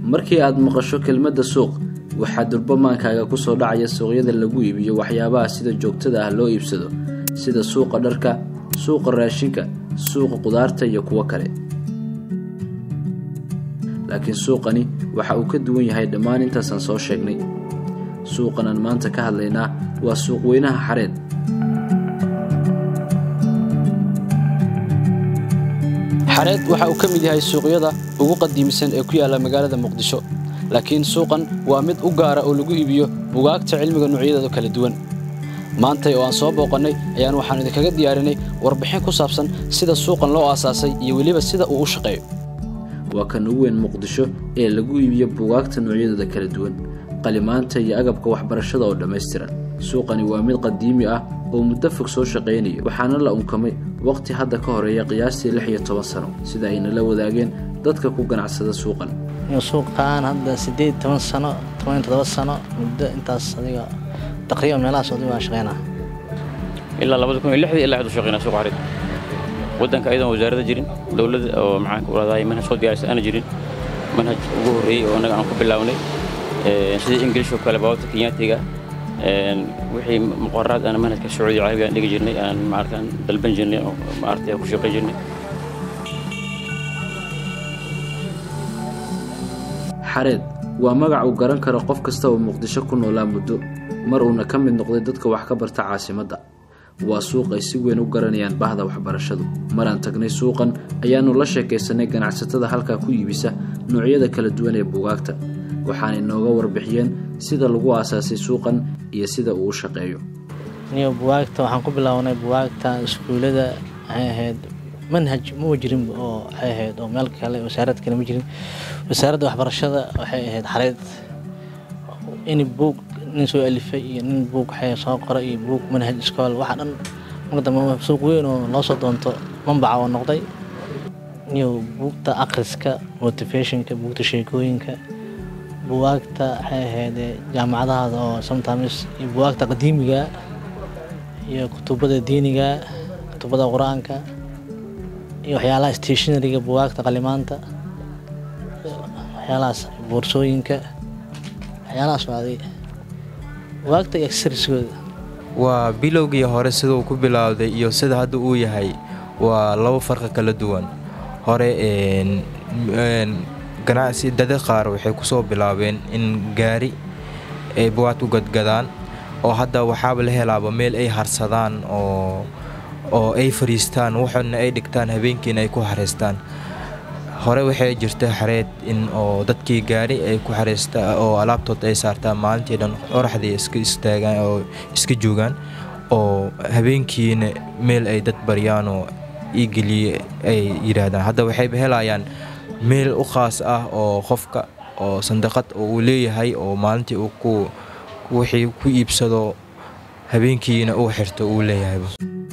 markii aad maqasho kelmadda suuq waxaa durbamaankaaga ku soo dhacaya suuqyada lagu iibiyo waxyaabaha sida joogtada ah loo iibsado sida suuqa dharka suuqa raashinka suuqa qudaarta iyo kuwo kale laakiin suuqani waxa uu ka duwan yahay dhammaan intaasaan soo sheegnay suuqan aan maanta ka hadlaynaa waa suuq weynaha xareed xareed waxa uu ka mid yahay suuqyada ugu qadiimisan ee ku yaalla magaalada muqdisho laakiin suuqan waa mid u gaara oo lagu iibiyo bugaagta cilmiga noocyadeeda kala duwan maantay oo aan soo booqannay ayaan waxaan idinkaga diyaarinay warbixin ku saabsan sida suuqan loo aasaasay iyo weliba sida uu u shaqeeyo waa kan ugu weyn muqdisho ee lagu iibiyo bugaagta noocyadooda kala duwan qalimaanta iyo agabka waxbarashada oo dhammaystiran suuqani waa mid qadiimi ah oo muddo fog soo shaqaynaya waxaana la unkamay wakhti hadda ka horeeya qiyaastii lix iyo toban sano sida ayna la wadaageen dadka ku ganacsada suuqan suuqaan hadda sideed toban sano toban todoba sano muddo intaas adiga taqriiban meelahaas adiga waa shaqeynaa ilaa labada kun iyo lixdii ilaa hadda shaqeynaa suuqa xarid waddanka ayadoon wasaaradda jirin dowladda oo maxaan ku raadaay manhaj soo diyaarisa aana jirin manhaj ugu horreeyey oo annaga aan ku bilownay sidii ingilish oo kale baababta kenyaatiga wixii muqararaad aan manhajka sacuudi carabiga aan dhigi jirnay aan maartaan dalban jirnay oo maartay ku shaqay jirnay xareed waa magac uu garan karo qof kasta oo muqdisho ku noolaa muddo mar uuna ka mid noqday dadka wax ka barta caasimadda waa suuq ay si weyn u garanayaan bahda waxbarashadu maraan tagnay suuqan ayaannu la sheekaysanay ganacsatada halkaa ku iibisa noocyada kala duwan ee bugaagta waxaanay nooga warbixiyeen sida lagu aasaasay suuqan iyo sida uu u shaqeeyo niyo buwaagta waxaan ku bilownay buwaagta iskuullada waxay ahayd manhaj ma jirin oo waxay ahayd oo meel kale wasaarad kale ma jirin wasaaradda waxbarashada waxay ahayd xareed in buug nin soo alifay iyo nin buug waxay soo qoray iyo buug manhaj iskool waxa dhan marka dambe suuq weyn oo loo soo doonto mambaca oo noqday niyo buugta akhriska motivationka buugta sheekooyinka buwaagta waxay ahayd jaamacadahaada oo sometimes iyo buwaagta qadiimiga iyo kutubada diiniga kutubada qur-aanka iyo waxyaalaha stationaryga buwaagta qalimaanta waxyaalahaas boorsooyinka waxyaalahaas waaday buwaagta iyo accessorieskooda waa bilowgii hore siduu ku bilowday iyo sida hadda uu yahay waa labo farqi kala duwan hore ganacsi dada qaar waxay kusoo bilaabeen in gaari ay buwaagta u gadgadaan oo hadda waxaaba la helaaba meel ay harsadaan oo oo ay fariistaan waxoodna ay dhigtaan habeenkiina ay ku xareystaan hore waxay jirta xareed in oo dadkii gaari ay ku xareystaan oo alaabtood ay saartaan maalintii dhan qoraxdii iska istaagaan oo iska joogaan oo habeenkiina meel ay dad baryaan oo iigeliye ay yidhaahdaan hadda waxayba helayaan meel u khaas ah oo qofka oo sandaqad oo uu leeyahay oo maalintii uu ku wixii ku iibsado habeenkiina uu xirto uu leeyahayba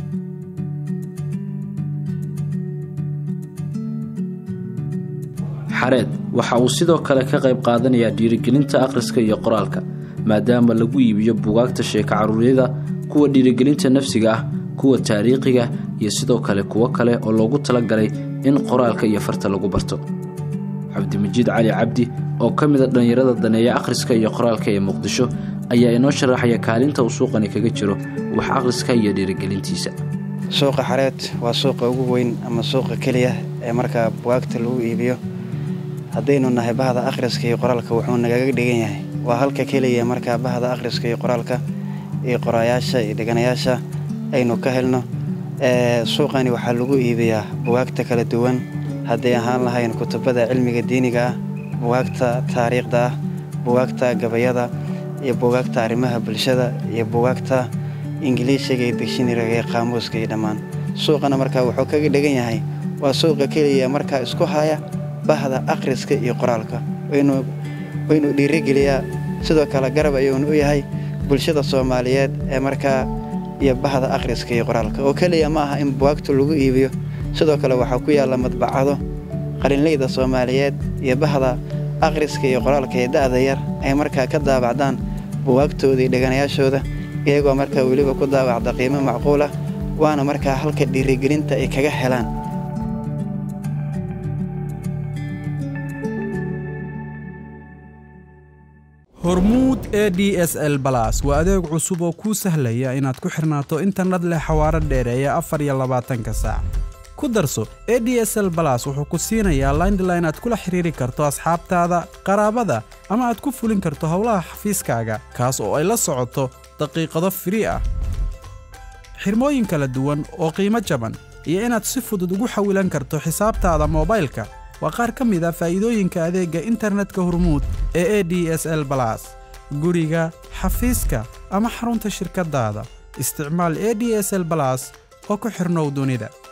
xareed waxa uu sidoo kale ka qayb qaadanayaa dhiirigelinta akhriska iyo qoraalka maadaama lagu iibiyo bugaagta sheeka caruuryada kuwa dhiirigelinta nafsiga ah kuwa taariikhiga iyo sidoo kale kuwo kale oo loogu talagalay in qoraalka iyo farta lagu barto cabdimajiid cali cabdi oo ka mid a dhallinyarada daneeya akhriska iyo qoraalka ee muqdisho ayaa inoo sharaxaya kaalinta uu suuqani kaga jiro wax akhriska iyo dhiirigelintiisa suuqa xareed waa suuqa ugu weyn ama suuqa keliya ee markaa bugaagta lagu iibiyo haddaynu nahay bahda akhriska iyo qoraalka wuxuu nagaga dhigan yahay waa halka keliya markaa bahda akhriska iyo qoraalka iyo qoraayaasha iyo dheganayaasha aynu ka helno suuqani waxaa lagu iibiyaa bugaagta kala duwan hadday ahaan lahayn kutubada cilmiga diiniga ah bugaagta taariikhda ah bugaagta gabayada iyo bugaagta arrimaha bulshada iyo bugaagta ingiliishiga iyo digshinariga iyo qaamuuska iyo dhammaan suuqana markaa wuxuu kaga dhigan yahay waa suuqa keliya markaa isku haya bahda akhriska iyo qoraalka waynu dhiirigeliyaa sidoo kale garab ayuunu u yahay bulshada soomaaliyeed ee markaa iyo bahda akhriska iyo qoraalka oo keliya ma aha in buwaagtu lagu iibiyo sidoo kale waxaa ku yaalla madbacado qalinleyda soomaaliyeed iyo bahda akhriska iyo qoraalka ee da'da yar ay markaa ka daabacdaan buwaagtooda iyo dheganayaashooda iyagoo markaa weliba ku daabacda qiimo macquul ah waana markaa halka dhiirigelinta ay kaga helaan hormuud e d s l balas waa adeeg cusub oo kuu sahlaya inaad ku xirnaato internet leh xawaaro dheereeya afar iyo labaatanka saac ku darso e d s l balas wuxuu ku siinayaa laindline aad kula xiriiri karto asxaabtaada qaraabada ama aad ku fulin karto howlaha xafiiskaaga kaas oo ay la socoto daqiiqado firii ah xirmooyin kala duwan oo qiimo jaban iyo inaad si fudud ugu xawilan karto xisaabtaada moobaylka waa qaar ka mid a faa'iidooyinka adeegga internetka hormuud ee e d s l balas guriga xafiiska ama xarunta shirkaddaada isticmaal e d s l balas oo ku xirnow dunida